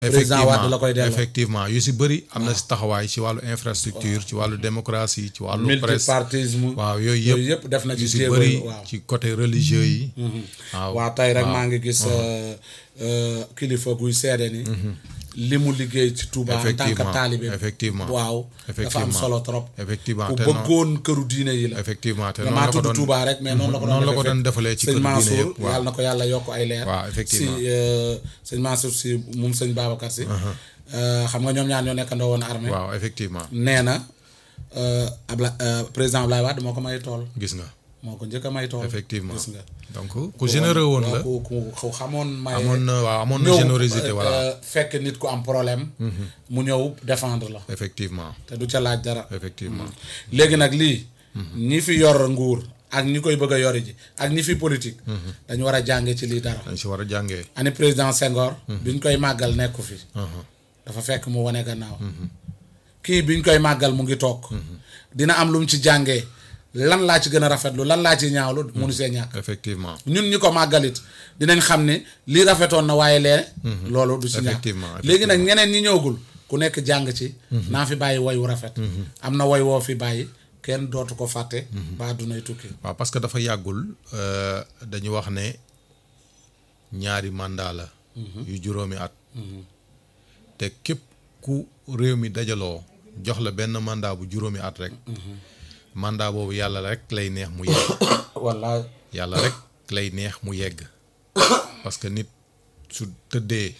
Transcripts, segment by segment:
président Wade la koy delloo effectivement yu si bëri am na si taxawaay ci wàllu infrastructure ci wàllu démocratie ci wàllu presse multipartisme waaw yooyu yooyu yëpp yëpp def na ci yu si jéego bëri yi waaw ci côté religieux yi waaw waaw tey rek maa ngi gis euh, euh, kilifa guy seede ni li mu liggéey ci Touba en tant que Effectivement, taalibe effectivement, waaw dafa am effectivement. solo trop effectivement ku te non bëggoon këru diine yi la effectivement te nga noonu maa la ko tudd doon Touba rek mais noonu la ko doon noonu la ko defee doon defalee ci sëñ kër diine Mansour yëpp waaw yàlla na ko yàlla yokk ay leer waaw, effectivement. si euh, sëñ Mansour si moom sëñ Babacar si euh, xam nga ñoom ñaar ñoo nekkandoo woon armée waaw effectivement nee na euh, Abla euh, président Ablaye Wade moo ko may tool gis nga moo ko njëkk a may tool effectivement gis nga donc ku généreux woon la ku ku ku xamoon may amoon na waaw amoon na ñëw, générosité euh, voilà euh, fekk nit ku am problème mu ñëw défendre la effectivement te du ca laaj dara effectivement léegi nag lii ñi fi yor nguur ak ñi koy bëgg a yori ji ak ñi fi politique dañu war a jànge ci lii dara dañ si war a jàngee ani président Senghor biñ koy màggal nekku fi Mhm. dafa fekk mu wane gannaaw kii biñ koy màggal mu ngi toog dina am lu mu ci jàngee lan laa ci gën a rafetlu lan laa ci ñaawlu munu see ñàkk effectivement ñun ñi ko màggalit dinañ xam ne lii rafetoon na waaye lee loolu du ci ñàkk Effectivement, léegi nag ñeneen ñi ñëwagul ku nekk jàng ci naa fi bàyyi woy wu rafet am na woy woo fi bàyyi kenn dootu ko fàtte ba dunay tukki waaw parce que dafa yàggul euh, dañu wax ne ñaari mandat la yu juróomi at te képp ku réew mi dajaloo jox la benn mandat bu juróomi at rek mandat boobu yàlla rek lay neex mu yegg walla yàlla rek lay neex mu yegg parce que nit su tëddee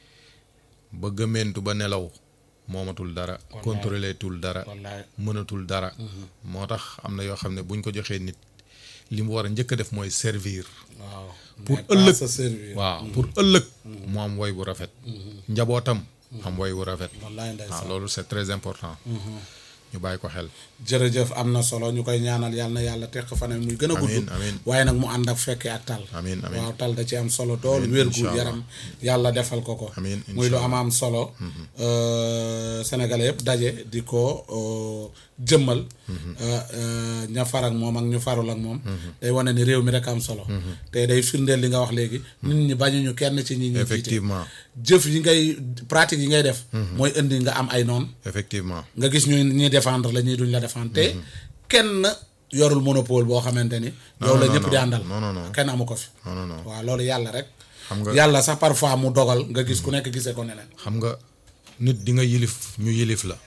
ba gëmmentu ba nelaw moomatul dara contrôler tul dara wallaay mënatul dara moo tax am na yoo xam ne buñ ko joxee nit li mu war a njëkk a def mooy servir waaw Pour mais pas ëllëg. se servir waaw pour ëllëg mu am woy bu rafet njabootam am woy bu rafet wallaay waaw ndeysaan loolu c'est très important ñu bàyyi ko xel jërëjëf am na solo ñu koy ñaanal yàlla na yàlla teq fan muy gën a gudd Amiin, amiin. waaye nag mu ànd ak fekkee ak tal amiin amiin waaw tal da ci am solo dool Amiin, wér gu incha allah. yaram yàlla defal ko ko Amiin, muy lu incha am am solo euh, sénégalais yëpp daje di ko euh, jëmmal euh, euh, ña far ak moom ak ñu farul ak moom day wane ni réew mi rek am solo te day firndeel li nga wax léegi nit ñi bañuñu kenn ci ñi ñi jiite effectivement jëf yi ngay pratique yi ngay def mooy indi nga am ay noon effectivement nga gis ñu ñuy défendre la ñuy duñ la défendre te kenn yorul monopole boo xamante ni yow la non, ñëpp di non. àndal Non, non, non. kenn amu ko fi non non non waaw loolu yàlla rek xam nga yàlla sax parfois mu dogal nga gis ku nekk gisee ko neneen xam nga nit di nga yilif ñu yilif la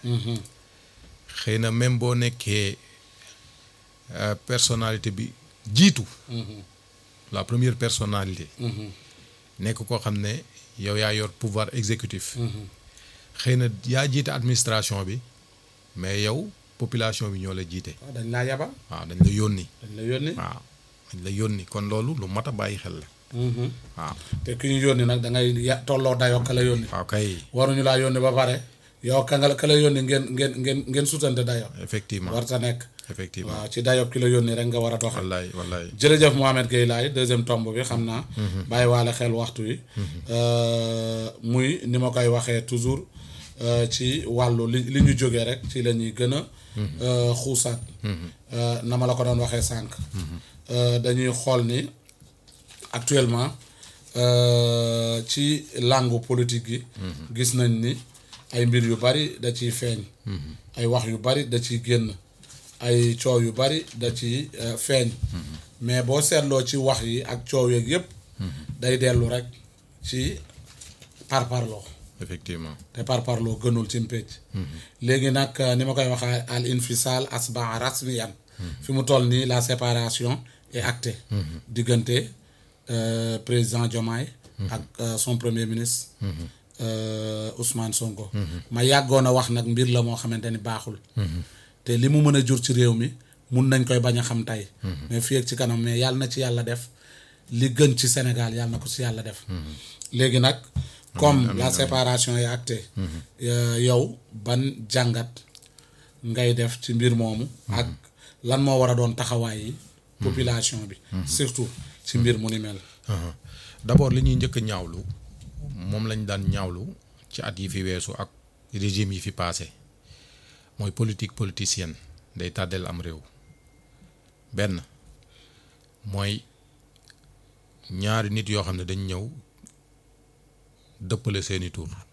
xëy na même boo nekkee euh, personnalité bi jiitu la première personnalité nekk koo xam ne yow yaa yor pouvoir exécutif xëy na yaa jiite administration bi mais yow population bi ñoo la jiite waaw dañ laa yabal waaw dañ la yónni dañ la yónni waaw dañ la yónni kon loolu lu mat a bàyyi xel la waaw te ki ñu yónni nag da ngay ya tolloo dayoo ka la yónni waaw kay waruñu laa yónni ba pare yow ka nga ka la yónni ngeen ngeen ngeen ngeen sutante dayoo effectivement warta nekk effectivement waaw ci dayoo ki la yónni rek nga war a doxal wallaay wallaay jërëjëf Mohamed Gueye Laye deuxième tomb bi xam naa bàyyi waale xel waxtu wi Euh, muy ni ma koy waxee toujours euh, ci wàllu li li ñu jógee rek ci la ñuy gën a euh, xuusaat Euh, na ma la ko doon waxee sànq Euh, dañuy xool ni actuellement euh, ci langue politique gi gis nañ ni ay mbir yu bari da ciy feeñ ay wax yu bari da ciy génn ay coow yu bari da ci euh, feeñ mais boo seetloo ci wax yi ak coow yeeg yépp day dellu rek ci parparloo effectivement te parparloo gënul ci mpécc léegi nag euh, ni ma koy waxee al infisal asbaa rasmiyan fi mu toll nii la séparation est actée diggante euh, président Diomaye ak euh, son premier ministre euh, Ousmane Sonko ma yàggoon a wax nag mbir la moo xamante ni baaxul te li mu mën a jur ci réew mi mun nañ koy bañ a xam tey mais fii ak ci kanam mais yàlla na ci yàlla def li gën ci Sénégal yàlla na ko ci yàlla def léegi nag comme la séparation est actée euh, yow ban jàngat ngay def ci mbir moomu ak lan moo war a doon taxawaay yi population bi surtout ci mbir mu ni mel Uh-huh. d'abord li ñuy njëkk a ñaawlu moom lañ daan ñaawlu ci at yi fi weesu ak régime yi fi passé mooy politique politicienne day tàddeel am réew benn mooy ñaari nit yoo xam ne dañ ñëw dëppale seeni tur